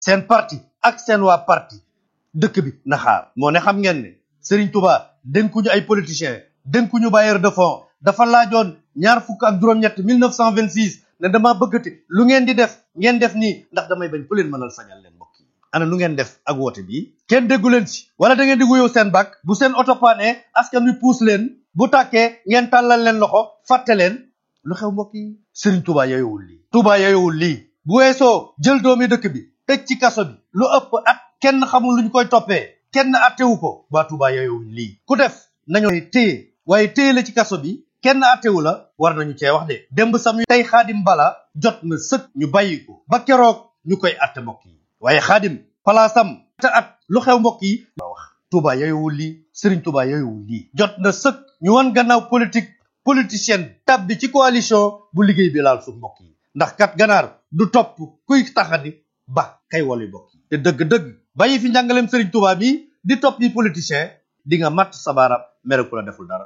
seen parti ak seen waa parti dëkk bi na xaar moo ne xam ngeen ne Serigne Touba dénkuñu ay politiciens dénkuñu bailleur de fonds dafa laajoon ñaar fukk ak juróom-ñett 1926 ne dama bëggati lu ngeen di def ngeen def nii ndax damay bañ ku leen mënal sañal leen mbokk yi ana lu ngeen def ak woote bi kenn déggu leen si wala da ngeen di wuyoo seen bak bu seen oto paane askan wi puus leen bu tàkkee ngeen tàllal leen loxo fàtte leen lu xew mbokk yi Serigne Touba yeyowul lii Touba yeyowul lii bu weesoo jël doomi dëkk bi tëj ci kaso bi lu ëpp at kenn xamul luñ koy toppee kenn attewu ko waa Touba yeyowul lii ku def nañu téye waaye téye la ci kaso bi kenn attewu la war nañu cee wax de démb sam tey xaadim bala jot na sëkk ñu bàyyi ko ba keroog ñu koy atte mbokk yi waaye xaadim palaasam te at lu xew mbokk yi la wax Touba yeyowul lii Serigne Touba yeyowul lii jot na sëkk ñu wan gannaaw politique politicienne tab bi ci coalition bu liggéey bi laal suuf mbokk yi ndax kat ganaar du topp kuy taxani ba kay wali mbokk yi te dëgg-dëgg bàyyi fi njàngaleem Serigne Touba mi di topp yi politicien di nga matt sa baaraam mere ku la deful dara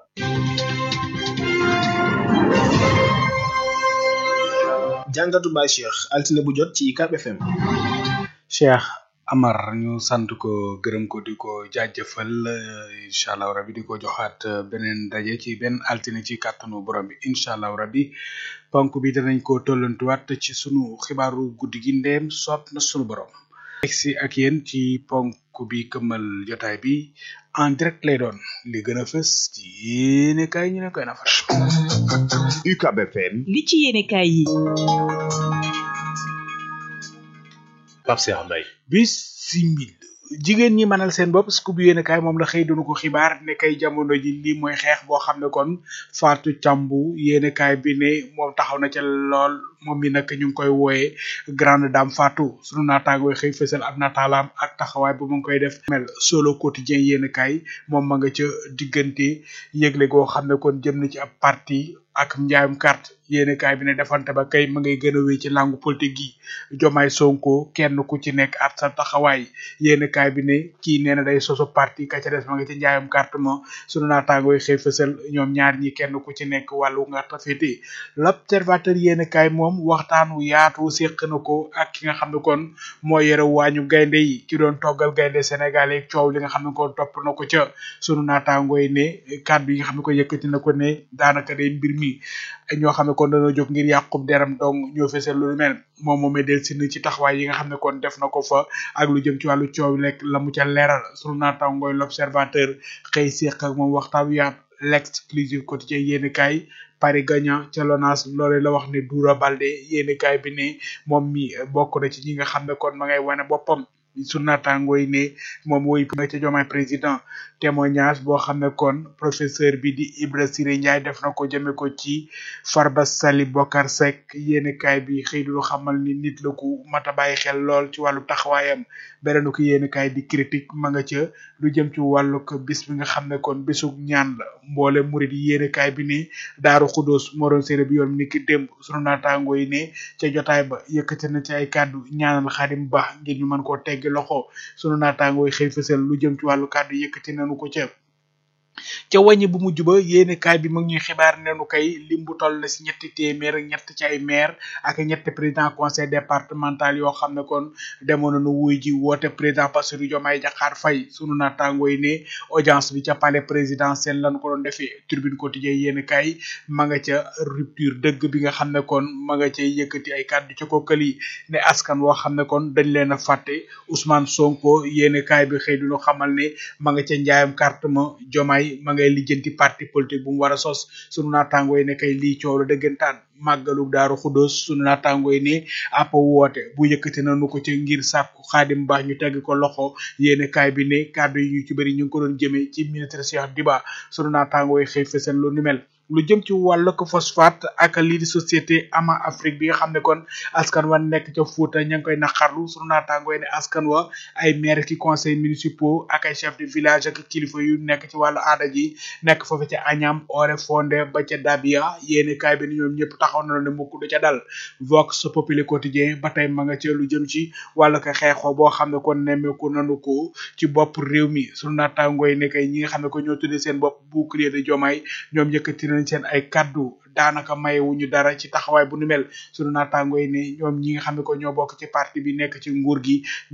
jàngatu Baye Cheikh altine bu jot ci UCAB FM Cheikh Amar ñu sant ko gërëm ko di ko jaajëfal incha allah rabi di ko joxaat beneen daje ci benn altine ci kàttanu borom bi incha allah rabi ponk bi danañ ko tollantuwaat ci sunu xibaaru guddi gi ndeem soob na sunu borom. si ak yéen ci ponk bi këmmal jotaay bi en direct lay doon li gën a fës ci yéene kaay ñu ne koy na faral. UCAB FM. li ci yéene kaay yi. Pape Cheikh Mbaye. bisimil jigéen ñi mënal seen bopp scoop yéen kaay moom la xëy doonu ko xibaar ne kay jamono ji lii mooy xeex boo xam ne kon Fatou Thiambou yéen kaay bi ne moom taxaw na ca lool moom mi nag ñu ngi koy wooyee grande dame Fatou sunu naataangoo xëy fësal ab nataalaam ak taxawaay bu mu ngi koy def mel solo quotidien yéen kaay moom ma nga ca diggante yëgle goo xam ne kon jëm na ci ab parti ak njaayum carte yéene kaay bi ne defante ba kay ma ngay gën a wéy ci langue politique gi jomaay sonko kenn ku ci nekk at sa taxawaay yéene kaay bi ne kii nee na day soso parti ka ca des ma nga ci njaayum carte ma sunu naataangooy xëy fësal ñoom ñaar ñi kenn ku ci nekk wàllu nga tafete l'observateur yéene kaay moom waxtaan wu yaatu séq na ko ak ki nga xam ne kon moo yore waañu gaynde yi ki doon toggal gaynde Sénégal yi coow li nga xam ne kon topp na ko ca sunu naataangooy ne kàddu yi nga xam ne ko yëkkati na ko ne daanaka day mbir mi ñoo xam ne kon dañoo jóg ngir yàqub deram dong ñoo fesal lu mel moom moomee del si ci taxawaay yi nga xam ne kon def na ko fa ak lu jëm ci wàllu coow lekk la mu ca leeral sunu naataangooy l'observateur xëy séq ak moom waxtaan yaat l'exclusive quotidien yéeni kaay Paris gagnant ca Lonas loole la wax ne Doura Baldé yéeni kaay bi ne moom mi bokk na ci ñi nga xam ne kon ma ngay wane boppam su naataangoo yi ne moom woy nga ca jomaay président témoignage boo xam ne kon professeur bi di Ibra Siré Ndiaye def na ko jëme ko ci Farba Sali Bokar Seck yéenekaay bi xëy du xamal ni nit la ku mat a bàyyi xel lool ci wàllu taxawaayam beneen ko yéenekaay di critique ma nga ca lu jëm ci wàllu ko bis bi nga xam ne kon bisu ñaan la mboole murid yi yéenekaay bi ne Daaru Xudóos moo doon séeré bi yoon ni ki démb sunu naataangoo yi ne ca jotaay ba yëkkati na ci ay kàddu ñaanal Xadim Ba ngir ñu mën koo teggi loxo sunu naataangoo yi xëy fësal lu jëm ci wàllu kàddu yëkkati nañu ko ca ca wàññi bu mujj ba yéene kaay bi mag ñuy xibaar nenu kay lim bu toll na si ñetti téeméer ak ñett ci ay maire ak ñetti président conseil départemental yoo xam ne kon demoon nañu wuy ji woote président Bassirou Diomaye Diakhar Faye sunu naataangoo yi ne audience bi ca palais présidentiel lañ ko doon defee tribune quotidien yéene kaay ma nga ca rupture dëgg bi nga xam ne kon ma nga cay yëkkati ay kàddu ca kookal yi ne askan woo xam ne kon dañ leen a fàtte Ousmane Sonko yéene kaay bi xëy duñu xamal ne ma nga ca njaayam carte ma Diomaye ma ngay lijjanti parti politique bu mu war a sos sunu naataangoo yi ne kay lii coow la dëggantaan màggalu daaru xudóos sunu naataangoo yi ne àpp woote bu yëkkati nañu ko ci ngir sàkku xaadim ba ñu tegg ko loxo yéene kaay bi ne kàddu yi ñu ci bëri ñu ngi ko doon jëmee ci ministre Cheikh Diba sunu naataangoo yi xëy fësal lu ni mel lu jëm ci wàllu ko phosphate ak lii di société ama Afrique bi nga xam ne kon askan wa nekk ca Fuuta ña ngi koy naqarlu sunu naataangoo yi ne askan wa ay maire ki conseil municipaux ak ay chef de village ak kilifa yu nekk ci wàllu aada ji nekk foofu ca Agnam Oré Fondé ba ca Dabia yéeni kaay bi ni ñoom ñëpp taxaw na ne mukk du ca dal Vox Populi quotidien ba tey ma nga ca lu jëm ci wàllu ko xeexoo boo xam ne kon nemmeeku nanu ko ci bopp réew mi sunu naataangoo yi ne kay ñi nga xam ne ko ñoo tuddee seen bopp bouclier de Diomaye ñoom yëkkati nañ seen ay kaddu daanaka mayewuñu dara ci taxawaay bu nu mel sunu naataangoo yi ne ñoom ñi nga xam ne ko ñoo bokk ci parti bi nekk ci nguur gi